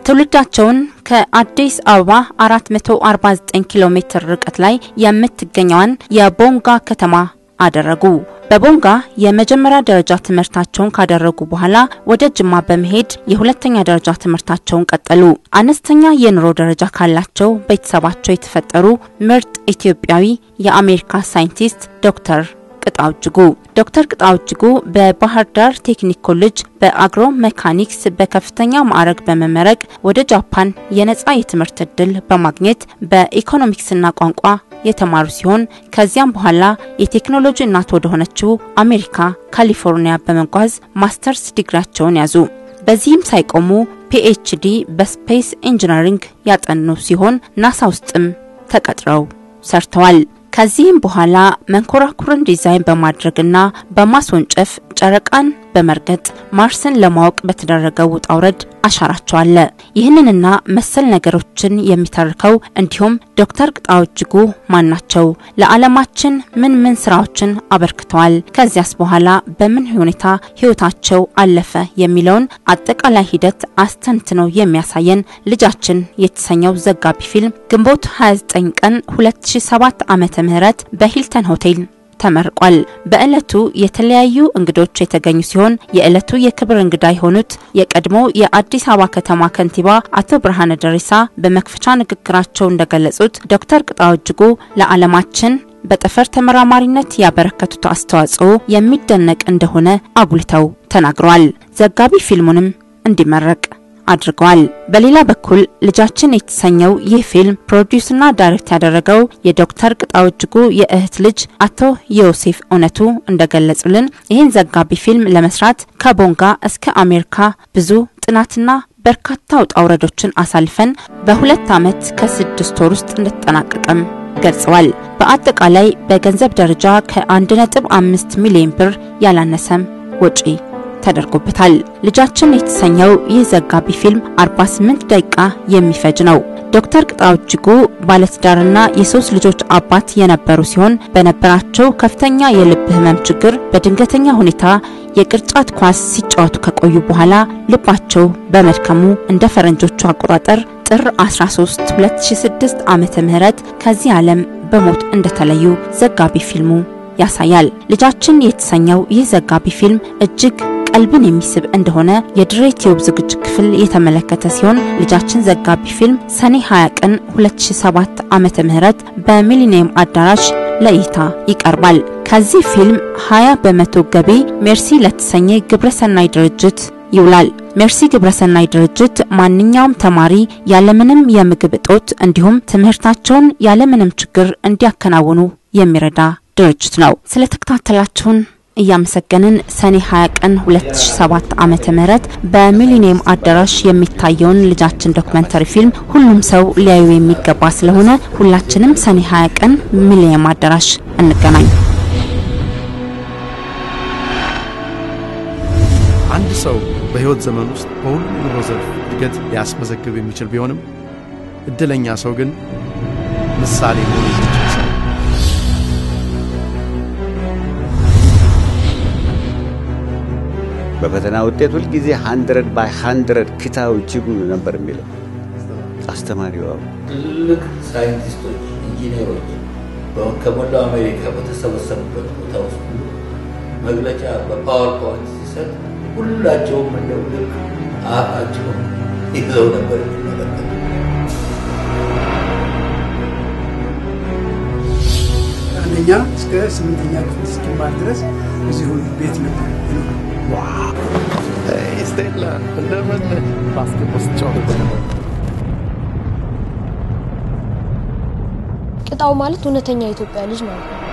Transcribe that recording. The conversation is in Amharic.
ትውልዳቸውን ከአዲስ አበባ 449 ኪሎ ሜትር ርቀት ላይ የምትገኘዋን የቦንጋ ከተማ አደረጉ። በቦንጋ የመጀመሪያ ደረጃ ትምህርታቸውን ካደረጉ በኋላ ወደ ጅማ በመሄድ የሁለተኛ ደረጃ ትምህርታቸውን ቀጠሉ። አነስተኛ የኑሮ ደረጃ ካላቸው ቤተሰባቸው የተፈጠሩ ምርጥ ኢትዮጵያዊ የአሜሪካ ሳይንቲስት ዶክተር ቅጣው እጅጉ ዶክተር ቅጣው እጅጉ በባህር ዳር ቴክኒክ ኮሌጅ በአግሮ ሜካኒክስ በከፍተኛ ማዕረግ በመመረቅ ወደ ጃፓን የነጻ የትምህርት እድል በማግኘት በኢኮኖሚክስና ቋንቋ የተማሩ ሲሆን ከዚያም በኋላ የቴክኖሎጂ እናት ወደ ሆነችው አሜሪካ ካሊፎርኒያ በመጓዝ ማስተርስ ዲግሪያቸውን ያዙ። በዚህም ሳይቆሙ ፒኤችዲ በስፔስ ኢንጂነሪንግ ያጠኑ ሲሆን ናሳ ውስጥም ተቀጥረው ሰርተዋል። ከዚህም በኋላ መንኮራኩርን ዲዛይን በማድረግና በማስወንጨፍ ጨረቃን በመርገጥ ማርስን ለማወቅ በተደረገው ውጣ ውረድ አሻራቸው አለ። ይህንንና መሰል ነገሮችን የሚተርከው እንዲሁም ዶክተር ቅጣው እጅጉ ማን ናቸው? ለዓለማችን ምን ምን ስራዎችን አበርክተዋል? ከዚያስ በኋላ በምን ሁኔታ ህይወታቸው አለፈ? የሚለውን አጠቃላይ ሂደት አስተንትኖ የሚያሳየን ልጃችን የተሰኘው ዘጋቢ ፊልም ግንቦት 29 ቀን 2007 ዓመተ ምህረት በሂልተን ሆቴል ተመርቋል። በዕለቱ የተለያዩ እንግዶች የተገኙ ሲሆን የዕለቱ የክብር እንግዳ የሆኑት የቀድሞ የአዲስ አበባ ከተማ ከንቲባ አቶ ብርሃነ ደሬሳ በመክፈቻ ንግግራቸው እንደገለጹት ዶክተር ቅጣው እጅጉ ለዓለማችን በጠፈር ተመራማሪነት ያበረከቱት አስተዋጽኦ የሚደነቅ እንደሆነ አጉልተው ተናግረዋል። ዘጋቢ ፊልሙንም እንዲመረቅ አድርገዋል። በሌላ በኩል ልጃችን የተሰኘው ይህ ፊልም ፕሮዲውስና ዳይሬክት ያደረገው የዶክተር ቅጣው እጅጉ የእህት ልጅ አቶ ዮሴፍ እውነቱ እንደገለጹልን ይህን ዘጋቢ ፊልም ለመስራት ከቦንጋ እስከ አሜሪካ ብዙ ጥናትና በርካታ ውጣ ውረዶችን አሳልፈን በሁለት ዓመት ከስድስት ወር ውስጥ እንደተጠናቀቀም ገልጸዋል። በአጠቃላይ በገንዘብ ደረጃ ከ1.5 ሚሊዮን ብር ያላነሰም ወጪ ተደርጎበታል። ልጃችን የተሰኘው ይህ ዘጋቢ ፊልም 48 ደቂቃ የሚፈጅ ነው። ዶክተር ቅጣው እጅጉ ባለትዳርና የሶስት ልጆች አባት የነበሩ ሲሆን በነበራቸው ከፍተኛ የልብ ህመም ችግር በድንገተኛ ሁኔታ የቅርጫት ኳስ ሲጫወቱ ከቆዩ በኋላ ልባቸው በመድከሙ እንደ ፈረንጆቹ አቆጣጠር ጥር 13 2006 ዓመተ ምህረት ከዚህ ዓለም በሞት እንደተለዩ ዘጋቢ ፊልሙ ያሳያል። ልጃችን የተሰኘው ይህ ዘጋቢ ፊልም እጅግ ቀልብን የሚስብ እንደሆነ የድሬ ቲዩብ ዝግጅት ክፍል የተመለከተ ሲሆን ልጃችን ዘጋቢ ፊልም ሰኔ 20 ቀን 2007 ዓመተ ምህረት በሚሊኒየም አዳራሽ ለእይታ ይቀርባል። ከዚህ ፊልም 20 በመቶ ገቢ ሜርሲ ለተሰኘ ግብረሰናይ ድርጅት ይውላል። ሜርሲ ግብረሰናይ ድርጅት ማንኛውም ተማሪ ያለምንም የምግብ እጦት እንዲሁም ትምህርታቸውን ያለምንም ችግር እንዲያከናውኑ የሚረዳ ድርጅት ነው። ስለተከታተላችሁን እያመሰገንን ሰኔ 20 ቀን 2007 ዓመተ ምህረት በሚሊኒየም አዳራሽ የሚታየውን ልጃችን ዶክመንተሪ ፊልም ሁሉም ሰው ሊያዩ የሚገባ ስለሆነ ሁላችንም ሰኔ 20 ቀን ሚሊኒየም አዳራሽ እንገናኝ። አንድ ሰው በህይወት ዘመን ውስጥ በሁሉም ኑሮ ዘርፍ እድገት ሊያስመዘግብ የሚችል ቢሆንም እድለኛ ሰው ግን ምሳሌ መሆን የሚችል ሰው በፈተና ውጤት ሁልጊዜ ሀንድረድ ባይ ሀንድረድ ክታው እጅጉ ነበር የሚለው አስተማሪዋ። ትልልቅ ሳይንቲስቶች፣ ኢንጂነሮች ከሞላው አሜሪካ በተሰበሰቡበት ቦታ ውስጥ መግለጫ በፓወር ፖይንት ሲሰጥ ሁላቸውም እንደው ልክ አፋቸውን ይዘው ነበር የሚመለከቱ። አንደኛ እስከ ስምንተኛ ክፍል እስኪማር ድረስ እዚሁ ቤት ነበር ስቴላ እንደምን ባስኬትቦል ስትጫወት ቅጣው ማለት እውነተኛ የኢትዮጵያ ልጅ ማለት ነው።